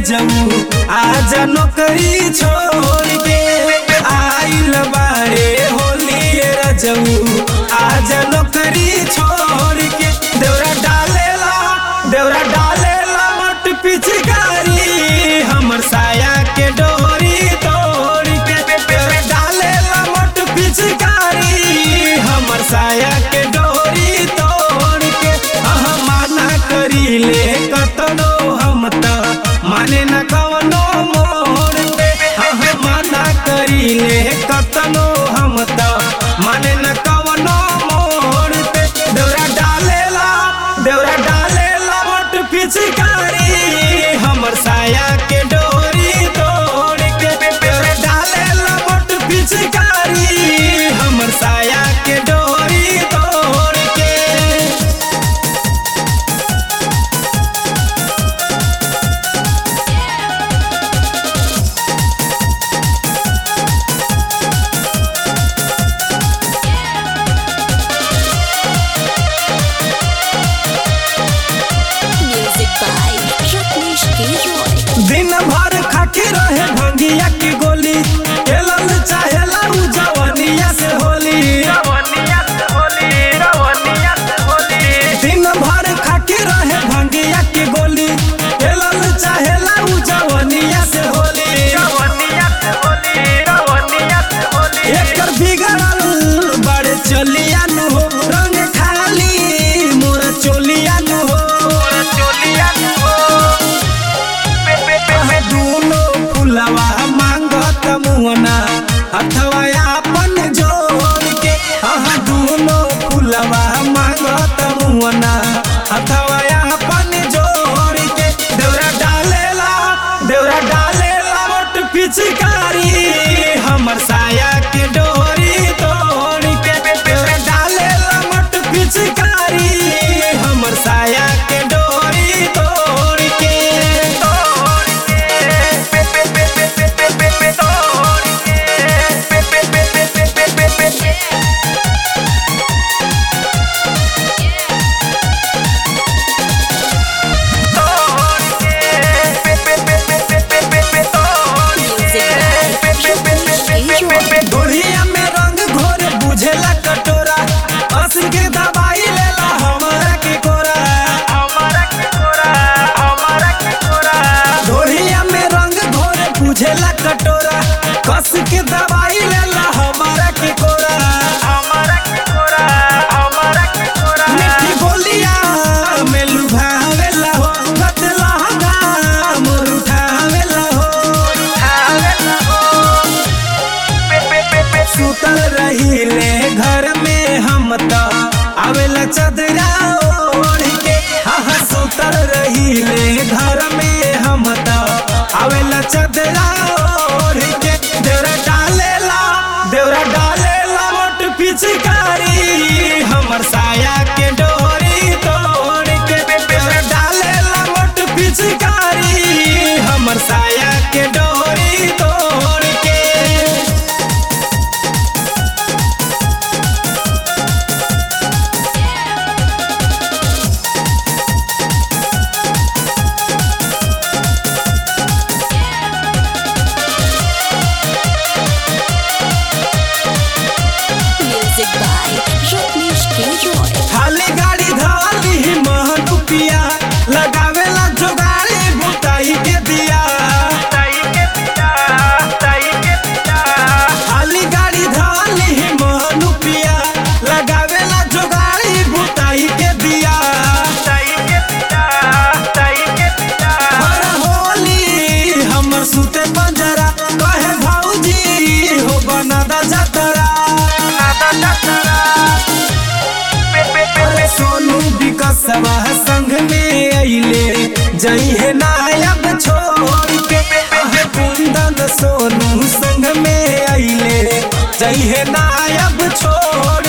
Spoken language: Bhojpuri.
रजऊ आज नौकरी छोड़ के आइल बारे होली रजऊ आज नौकरी छोड़ के देवरा डालेला देवरा डालेला मट पिचकारी हमर साया के डोरी तोड़ के देवरा डालेला मट पिचकारी हमर साया के डोरी तोड़ के अह माना करीले कतनो हम त माने न कवनो मोर पे अह माना करीले कतनो हम त माने न कवनो मोर पे देवरा डालेला देवरा डालेला मोट पिचकारी हमर साया के डोरी तोड़ के देवरा डालेला मोट पिचकारी हमर साया के डोरी तोड़ के Music by Rajneesh K. Roy. दिन भर खाके रहे भंगिया की गोली खेलल चाहेला उ जवनिया से होली दिन भर खाके रहे भंगिया की गोली खेलल चाहेला उ जवनिया से होली एकर बिगड़ल बड़े चलिया नु हो रंग खाली मोर चोलिया नु हो दूनो फुलवा मांगत मुहना अथवा अपन जोड़ के आह दूनो फुलवा मांगत मुहना अथवा अपन जोड़ के देवरा डालेला देवरा डालेला मोट पिचकारी हमर साया के डोरी तोड़ के देवरा डालेला मोट पिचकारी हमर साया के डोरी तोड़ के Music by Rajneesh K. Roy. दुनिया में रंग घोर बुझेला कटोरा अस के दवाई लेला हमरा के कोरा दुनिया में रंग घोर बुझेला कटोरा कस के दवाई लेला हमरा के कोरा मिठी बोलिया में लुभावेला हो कतला मोर उठावेला हो सुतल रहीले घर में हम त आवेला चदरा ओढ़ के आह सुतल रहीले घर में हम त आवेला चदरा ओढ़ के देवरा डालेला देवरा डालेला मोट पिचकारी हमर साया के डोरी तोड़ के देवरा डालेला मोट पिचकारी हमर साया के डोरी तोड़ के Music by Rajneesh K. Roy. खाली गाड़ी धाली महन रुपिया लगावेला जोगाड़ी बुताई के दिया खाली गाड़ी धाली महन रुपिया लगावेला जोगाड़ी बुताई के दिया हर होली हमर सुते पंजरा कहे भौजी हो बनादा जतरा अरे सोनू विकसवा संग में अइले जई है नायब छोड़ के अहे कुंदन सोनू संग में अइले जई है नायब छोड़